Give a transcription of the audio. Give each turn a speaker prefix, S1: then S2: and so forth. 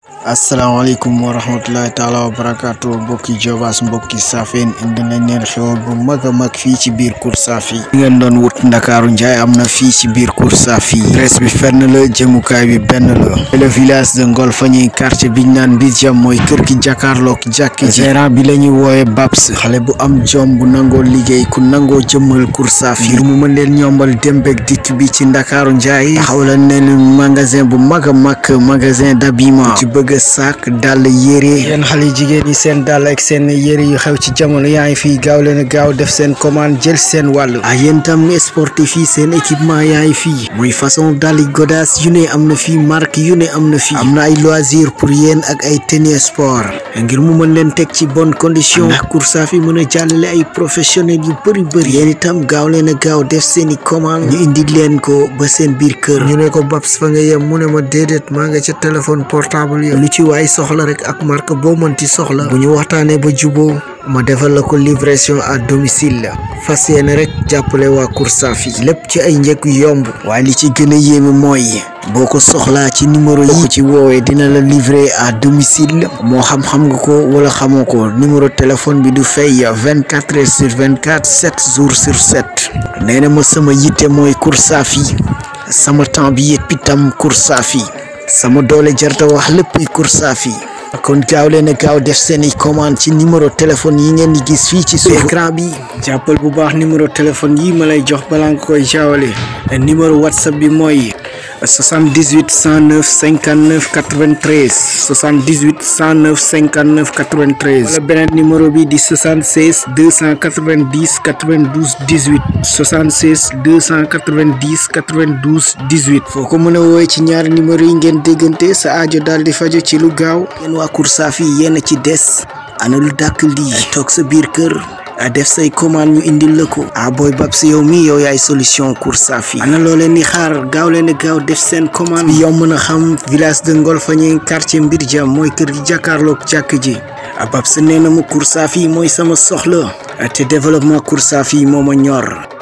S1: asalaamaaleykum wa rahmatulahi taala wa barakaatu mbokki Jobaas mbokki Safeen indi nañ leen xewal bu mag a mag fii ci biir Kour Safi li ngeen doon wut ndakaaru njaay am na fii ci biir Kour Safi presse bi fenn la jëmukaay bi benn la le village de Ngolfagni quartier biñ naan Mbirjam mooy kër gi jàkkaarloog jàkki ji gérant bi la ñuy wooye Babs xale bu am jom bu nangoo liggéey ku nangoo jëmmal Kour Safi ngir mu mën leen ñombal dembek dikk bi ci ndakaaru njaay taxaw la ne magasin bu mag a mag magasin d'habillement ci bëgg saak dàll yére yéen xale jigéen yi seen dàll ak seen yére yu xew ci jamono yaa ngi fii gaaw leen a gaaw def seen commande jël seen wàll ah yéen tam sportif yi seen équipement yaa ngi fii muy façon dàll godaas yu ne am na fii marque yu ne am na fii am na ay loisir pour yéen ak ay tenue sport ngir mu mën leen teg ci bonne condition ndax Kour Safi mën a jàllale ay professionnels yu bëri bëri yéen itam gaaw leen a gaaw def seen i commande ñu indi leen ko ba seen biir kër ñu ne ko Babs fa nga yem mu ne ma déedéet maa nga ca téléphone portable yi lu ci waay soxla rek ak marque boo mënti soxla bu ñu waxtaanee ba juboo ma defal la ko livraison à domicile la fas yéene rek jàppale waa Kour Safi lépp ci ay njëg yu yomb waaye li ci gën a yéeme mooy boo ko soxlaa ci numéro yi ko ci woowee dina la livrer à domicile moo xam xam nga ko wala xamoo ko numéro téléphone bi du fay vingt quatre heures sur vingt quatre sept jours sur sept nee na ma sama yitte mooy Kour Safi sama temps bi yëpp itam Kour Safi sama doole jarta wax lépp Kour Safi kon gaaw leen a gaaw def seeni commande ci numéro téléphone yi ngeen di gis fii ci suuf écran bi jàppal bu baax numéro téléphone yi ma lay jox balaa nga koy jaawale numéro whatsapp bi mooy 78 109 59 93 78 109 59 93 wala beneen numéro bi di 76 290 92 18 76 290 92 18 foo ko mën a woowee ci ñaari numéro yi ngeen déggante sa aajo daal di fajo ci lu gaaw yéen waa Kour Safi yéen a ci des ana lu dàkk lii toog sa biir kër def say commande ñu indil la ko ah booy Babs yow mi yow yaay solution Kour Safi ana loo leen di xaar gaaw leen gaaw def seen commande bi yomb na xam village de Ngolfagni quartier Mbirjam mooy kër gi jàkkaarloog jàkk ji ah Babs nee na ma Kour Safi mooy sama soxla te développement Kour Safi moo ma ñor